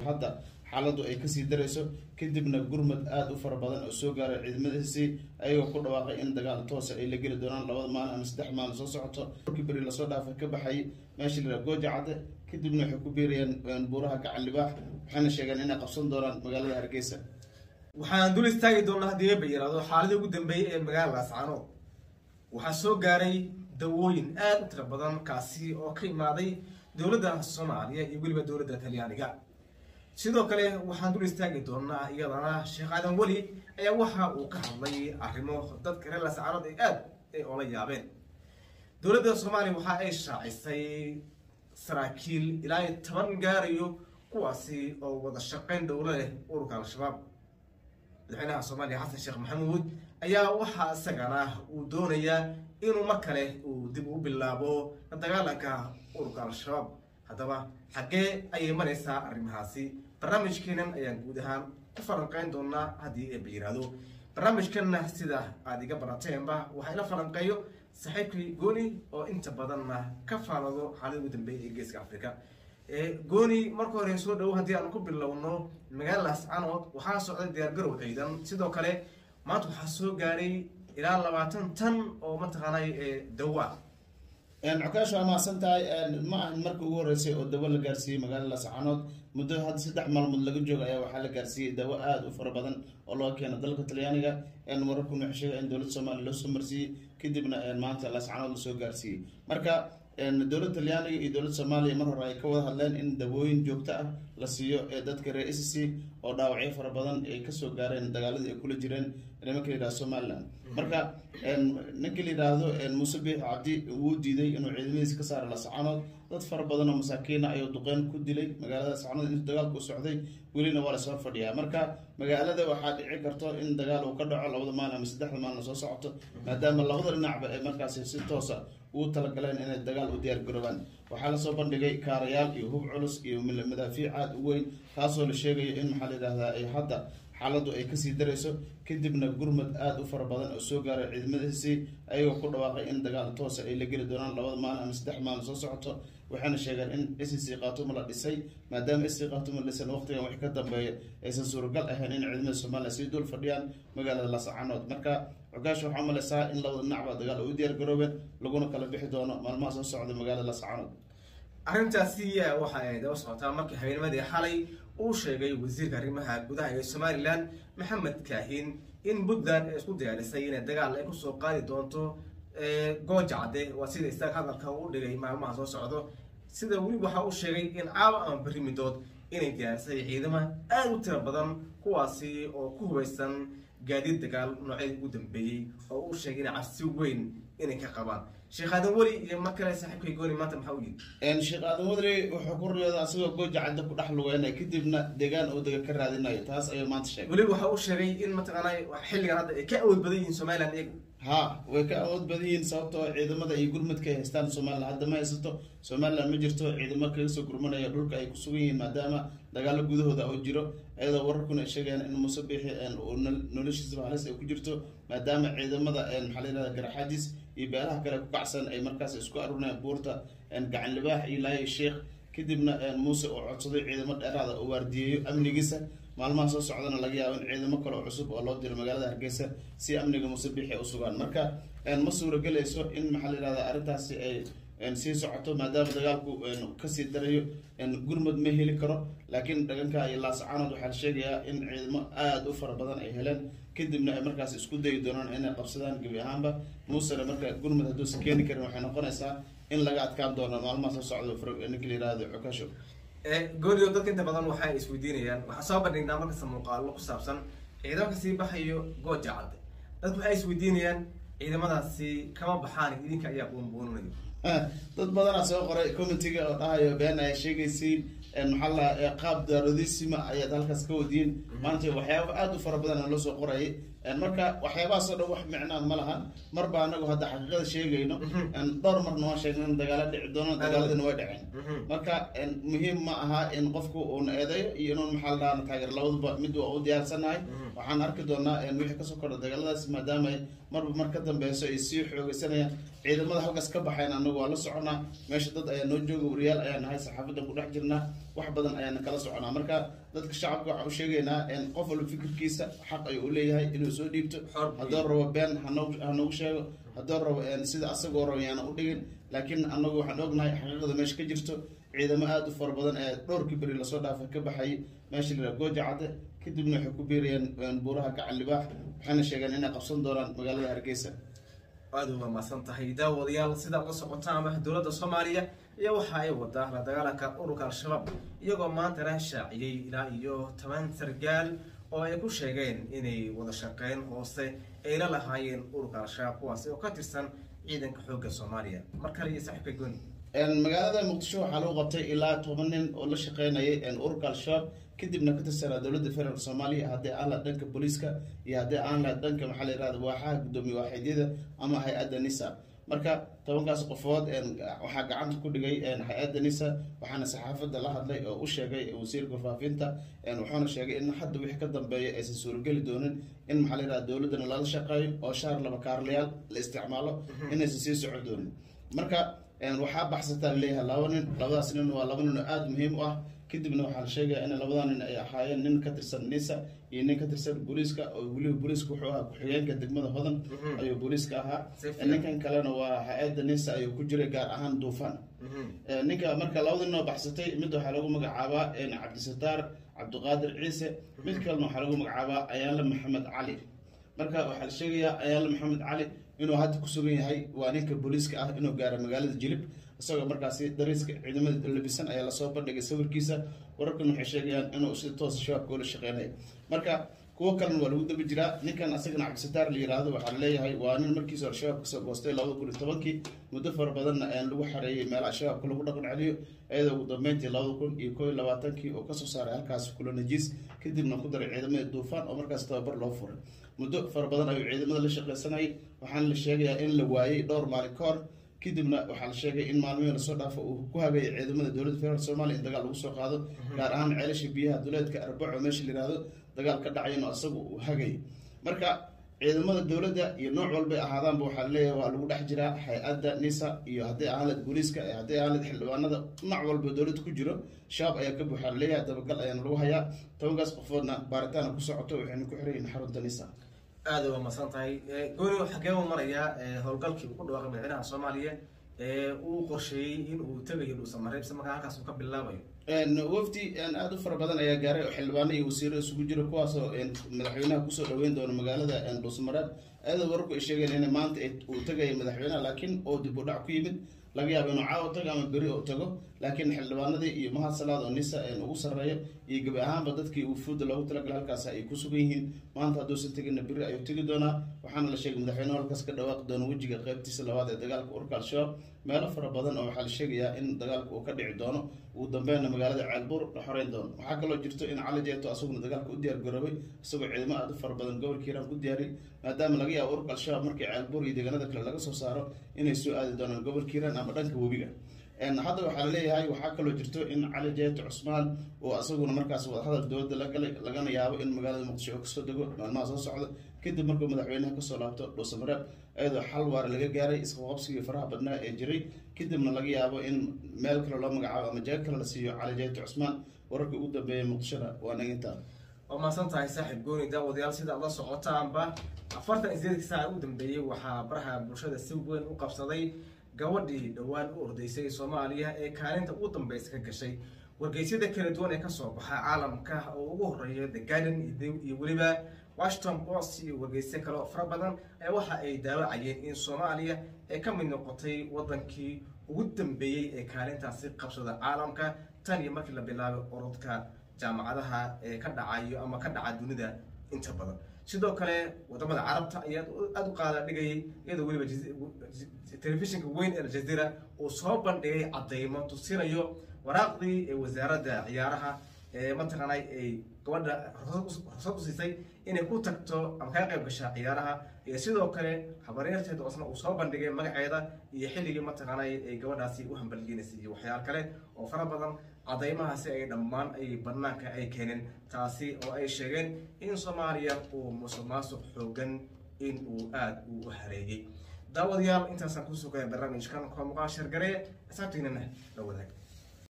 hadda xaaladdu ay kasii darayso kadibna gurmad aada u fara badan oo soo gaaray ciidamadiisii ayagoo ku dhawaaqay in dagaal toosa ay la geli doonaan labada maalin ama saddex maalin soo socoto markii beri lasoo dhaafay ka baxay meesha la gooja cadde kadibna waxay ku biirayeen buuraha gacan libaax waxayna sheegeen inay qabsan doonaan magaalada hargeysa waxaan dul istaagi doonaa haddii eeba yiraahdo xaaladii ugu dambeeyey ee magaalada ascaanood waxaa soo gaaray dawooyin aada u tira badan kaasi oo ka imaaday dowladda soomaaliya iyo weliba dowladda talyaaniga sidoo kale waxaan dul istaagi doonaa iyadana sheekh aadan weli ayaa waxa uu ka hadlay arrimo dadka reer ascaanood ay aada ay oola yaabeen dowladda soomaaliya waxa ay shaacisay saraakiil ilaa iyo toban gaarayo kuwaasi oo wada shaqayn dhowlo leh ururka al-shabaab madaxweynaha soomaaliya xasan sheekh maxamuud ayaa waxaa isagana uu doonayaa inuu mar kale uu dib u bilaabo la dagaalanka ururka al-shabaab haddaba xaggee ayay maraysaa arrimahaasi barnaamijkeenan ayaan guud ahaan ku falanqeyn doonaa haddii eeba yiraahdo barnaamijkanna sida aada iga barateenba waxaa ila falanqeeyo saaxiibkii gooni oo inta badanna ka faalado xaalada ugu dambeeya ee geeska africa gooni marka hore soo dhowo haddii aan ku bilowno magaalada ascaanood waxaa socday diyaargarow ciidan sidoo kale maanta waxaa soo gaaray ilaa labaatan tan oo mataqaanay dawa cukaashu waa mahadsan tahay ma ahan markii ugu horreysay oo dawo la gaarsiiyey magaalada lascaanood muddo hadda saddex maalmood laga jooga ayaa waxaa la gaarsiiyey dawo aada u fara badan oo loo keena dalka talyaaniga wararkuna waxay sheegay in dowladda soomaaliya loo soo marsiiyey kadibna maanta lascaanood lasoo gaarsiiyey marka dowladda talyaaniga iyo dowladda soomaaliya mar hore ay ka wada hadleen in dawooyin joogto ah la siiyo ee dadka reer s c oo dhaawacyo fara badan ay kasoo gaareen dagaaladii ay kula jireen nimanka la yidhahdo somaliland marka ninka la yidhaahdo muuse biix cabdi wuu diiday inuu ciidamadiisa ka saaro lascaanood dad fara badan oo masaakiina ayuu duqeyn ku dilay magaalada lascaanood intuu dagaalku u socday welina waa lasoo fadhiyaa marka magaalada waxaa dhici karto in dagaal uu ka dhaco labada maalin ama saddexda maalin soo socoto maadaama labada dhinacba ay markaasi si toosa ugu talagaleen inay dagaal u diyaar garoobaan waxaa lasoo bandhigay kaarayaal iyo hub culus iyo madaafiic aada u weyn taasoo la sheegayo in maxaa la yidhahdaa ay hadda xaaladdu ay kasii darayso kadibna gurmad aada u fara badan oo soo gaaray ciidamadiisii ayagoo ku dhawaaqay in dagaal toosa ay la geli doonaan labada maalin ama saddex maalin soo socoto waxayna sheegeen in s c khatuma la dhisay maadaama s c khatuma la dhisan waqtigan wax ka dambeeya aysan suuragal ahayn in ciidamada somaliya sii dul fadhiyaan magaalada lascaanood marka cogaash waxaa umaleysaa in labada dhinacba dagaal ay u diyaar garoobeen laguna kala bixi doono maalmaha soo socda magaalada lascaanood arrintaasi waxa ay daba socotaa markii habeennimadii xalay uu sheegay wasiirka arrimaha gudaha ee somalilan maxamed kaahin in puntland ay isku diyaarisay inay dagaal ay kusoo qaadi doonto gooja cadde waa sida isaga hadalka u dhigay maalmaha soo socdo sida weli waxa uu sheegay in caawa ama berri midood inay diyaarisay ciidama aada u tiro badan kuwaasi oo ku hubaysan gaadiid dagaal noocyadii ugu dambeeyey oo uu sheegay inay cabsi weyn inay ka qabaan sheekh aadan weli iyo mar kale saaxiibkay gooni maanta maxaa u yidhi sheekh aadan wadri wuxuu ku riyooda asagoo gooja cadda ku dhex lugeynay kadibna deegaan uu dega ka raadinayo taas ayuu maanta sheegay weli waxa uu sheegay in mataqaanay xilligan hadda ay ka awood badan yihiin somaliland iyagu ha way ka awood badan yihiin sababtoo ciidamada iyo gurmadka ay haystaan somalilan hadda ma haysato somalilan ma jirto ciidamo kaga soo gurmanaya dhulka ay ku sugan yihiin maadaama dagaalo gudahooda oo jiro iyadoo wararkuna ay sheegayaan in muuse biixi uu noloshiisaba halis ay ku jirto maadaama ciidamada maxaa la yihahda garaxaadiis iyo beelaha kale ku kacsan ay markaas isku arurinayaan buurta gacan libaax iyo laaya sheekh kadibna muuse uu codsaday ciidamo dheeraada oo waardiyeeyo amnigiisa maalmaha soo socdana laga yaabo in ciidamo kale oo cusub oo loo diro magaalada hargeysa si amniga muuse biixi ay usugaan marka ma suuragelayso in maxaa la yihahda arrintaasi ay sii socoto maadaama dagaalku kasii darayo gurmud ma heli karo laakiin dhaganka iyo laascaanood waxaa la sheegayaa in ciidamo aada u fara badan ay heleen kadibna ay markaas isku dayi doonaan inay qabsadaan gebi ahaanba muusena marka gurmud hadduusan keeni karin waxay noqonaysaa in laga adkaan doono maalmaha soo socdo ninka la yihahdo cukasho gooniyo dadka inta badan waxay isweydiinayaan waxaa soo bandhignaa markasta muuqaalo ku saabsan ciidamaka sii baxayo gooja cadde dadku waxay isweydiinayaan ciidamadaasi kama baxaan idinka ayaa buunbuuninayo dad badanaa soo qoray commentiga oo dhahayo been ay sheegaysiin maxaa la qaab daarodisima ayaad halkaas ka wadiyin maanta waxyaaba aada u fara badan loo soo qorayay marka waxyaabahaasoo dhan wax micnaa ma lahan marba anagu hadda xaqiiqada sheegayno dhowr marna waan sheegna in dagaalo dhici doono dagaaladina way dhaceen marka muhiim ma aha in qofku uuna eedeyo iyo inuun maxaa la dhahaa taageer labaduba mid waa u diyaarsanahay waxaan arki doonaa wixii kasoo kordha dagaaladaas maadaama ay marba mar ka dambeyso ay sii xoogeysanayaan ciidamada halkaas ka baxayn anagu waa la soconaa meesha dad ayaa noo jooga wariyaal ayaa nahay saxaafadan ku dhex jirnaa wax badan ayaana kala soconaa marka dadka shacabka waxaan u sheegaynaa qof walba fikirkiisa xaq ayuu u leeyahay inuu soo dhiibto haddoo rabo been hanogu sheego haddoo rabo sida asagoo rabo yaana u dhigin laakiin anagu waxaan ognahay xaqiiqada meesha ka jirto ciidamo aada u fara badan ee dhowrkii beri lasoo dhaafay ka baxayay meesha la yidhaha gooja cadde kadibna waxay ku biirayeen buuraha gacan libaax waxayna sheegeen inay qabsan doonaan magaalada hargeysa aada uga mahadsan tahay daawadayaal sidaa uga socotaama dowladda soomaaliya iyo waxa ay wadaa la dagaalanka ururka al-shabaab iyagoo maantana shaaciyey ilaa iyo toban sargaal oo ay ku sheegeen inay wada shaqeyn hoose ay la lahaayeen ururka al-shabaab kuwaasi oo ka tirsan ciidanka xoogga soomaaliya mar kale iyo saaxiibka gooni magaalada muqdisho waxaa lagu qabtay ilaa toban nin oo la shaqeynayay ururka al-shabaab kadibna ka tirsanaa dowladda federaalk soomaaliya haddii aan laha dhanka booliiska iyo haddii aan laha dhanka maxaa la yihahda waaxaha guddoomiye waaxidyada ama hay-adda nisa marka tobankaas qofood waxaa gacanta ku dhigay hay-adda nisa waxaana saxaafadda la hadlay oo u sheegay wasiirka warfaafinta wuxuuna sheegay in hadda wixii ka dambeeya aysan suurogeli doonin in maxaa la yihahda dowladdana lala shaqeeyo oo shaar laba kaarlayaal la isticmaalo inaysan sii socon doonin marka waxaa baxsataa laleeyahay laba nin labadaas nin waa laba nin oo aada muhiim u ah kadibna waxaa la sheegaya in labadaa nin ay ahaayeen nin ka tirsan nisa iyo nin ka tirsan booliiska oo weliba booliiska wuxuu ahaa ku-xigeenka degmada hodan ayuu booliiska ahaa ninkan kalena waa hay-adda nisa ayuu ku jiray gaar ahaan duufaan ninka marka labada nin oo baxsatay mid waxaa lagu magacaabaa cabdisataar cabdiqaadir ciise mid kalena waxaa lagu magacaabaa ayaanle maxamed cali marka waxaa la sheegayaa ayaanle maxamed cali inuu hadda ku sugan yahay waa ninka booliiska ah inuu gaaro magaalada jilib isagoo markaasi dariiska ciidamada labisan ayaa lasoo bandhigay sawirkiisa wararkan waxay sheegayaan inuu si toos shabaabka ula shaqeynaya marka kuwo kalena waa lagu daba jiraa ninkan asagana cabdisataar la yiraahdo waxaa laleeyahay waa nin markiisa al-shabaab kasoo goostay labada kun iyo tobankii muddo fara badanna lagu xareeyay meelaha shabaabka lagu dhaqan celiyo iyadoo ugu dambeyntii labada kun iyo koo iyo labaatankii oo kasoo saaray halkaas kula najiis kadibna ku daray ciidamada duufaan oo markaas tababar loo furay muddo fara badan ayuu ciidamada la shaqeysanayay waxaana la sheegayaa in la waayey dhowr maalin ka hor kadibna waxaa la sheegay in maalmihii lasoo dhaafo uu ku hagayay ciidamada dowladda federaalk soomaliya in dagaal lagu soo qaado gaar ahaan ceelasha biyaha duleedka arbaco meesha la yihahdo dagaal ka dhacayno isagu uu hagayay marka ciidamada dowladda iyo nooc walbay ahaadaanba waxaa laleeyahay waa lagu dhex jiraa hay-adda nisa iyo haddii ahaanled booliiska haddii ahaanled xildhibaanada nooc walba dowladda ku jiro shabaab ayaa ka buuxaa laleeyahay dabagal ayaana lagu hayaa tobankaas qofoodna baaritaana ku socoto waxayna ku xiran yihin xarunta nisa aada uga masan tahay gooni xagee u marayaa howlgalkii uu ku dhawaaqay madaxweynaha soomaaliya ee uu qorsheeyey in uu tegayo dhuusamareebse markaa halkaas uu ka bilaabayo wafdi aada u fara badan ayaa gaaray oo xildhibaano iyo wasiiro isugu jira kuwaasoo madaxweynaha kusoo dhaweyn doona magaalada dhuusamareeb ayadoo wararku ay sheegeen in maanta uu tegaya madaxweynaha laakiin oo dib u dhac ku yimid laga yaabo inuu caawa tago ama beri oo tago laakiin xildhibaanadii iyo mahad salaad oo nisa ugu sarreeyo iyo gebi ahaanba dadkii wufuudda loogu talagalay halkaas ay ku sugan yihiin maanta hadduusan tegina beri ayuu tegi doonaa waxaana la sheegay madaxweynuhu halkaas ka dhawaaqi doono wejiga qeybtiisa labaad ee dagaalka urka al-shabaab meelo fara badan oo waxaa la sheegayaa in dagaalka uu ka dhici doono ugu dambeynna magaalada ceelbuur la xoreyn doono waxaa kaloo jirto in cali jeeto asaguna dagaalka u diyaar garoobay isagoo ciidamo aada u fara badan gobolka hiiraan ku diyaariyay maadaama laga yaabo urka al-shabaab markii ceelbuur iyo deegaanada kale laga soo saaro inay soo aadi doonaan gobolka hiiraan ama dhanka webiga hadda waxaa laleeyahay waxaa kaloo jirto in cali jeeto cusmaan oo asaguna markaas wadahadal dowladda la galay lagana yaabo in magaalada muqdisho oo kasoo dego maalmaha soo socda kadib markuu madaxweynaha kasoo laabto dhuusamareeb iyadoo xal waara laga gaaray isqaqabsigii faraha badnaa ee jiray kadibna laga yaabo in meel kale loo magacaabo ama jeeg kale la siiyo cali jeeto cusmaan wararkii ugu dambeeyay muqdishona waa nagintaa waa mahadsan tahay saaxiib gooni daawadayaal sida aad la socotaanba afartan iyo sideedkii saaca ugu dambeeyey waxaa baraha bulshada si weyn u qabsaday gabadhii dhowaan u ordaysay soomaaliya ee kaalinta ugu dambeysa ka gashay wargeysyada kala duwan ee kasoo baxa caalamka oo ugu horeeya the garden iyo weliba washington post iyo wargeysyo kale oo fara badan ee waxa ay daawacayeen in soomaaliya ay ka mid noqotay wadankii ugu dambeeyey ee kaalintaasi qabsada caalamka tan iyo markii la bilaabay orodka jaamacadaha ee ka dhacayo ama ka dhaca dunida inta badan sidoo kale wadamada carabta ayaa aada u qaada dhigayay iyadoo weliba telefishinka weyn ee aljazeera uu soo bandhigay cadeymo tusinayo waraaqdii ee wasaaradda ciyaaraha mataqaanay ay gabadha rugsad u siisay inay ku tagto ama kaga qayb gashaa ciyaaraha iyo sidoo kale habaryarteed oo isna uu soo bandhigay magaceeda iyo xilligii mataqaanay ay gabadhaasi u hambalgeynaysay iyo waxyaal kale oo fara badan cadaymahaasi ay dhammaan ay banaanka ay keeneen taasi oo ay sheegeen in soomaaliya uu musuq maasuq xoogan in uu aada uu u hareeyey daawadayaal intaasaan kusoo gaya barnaamijkan koo muqaal shargaree xisaabtiinana la wadaag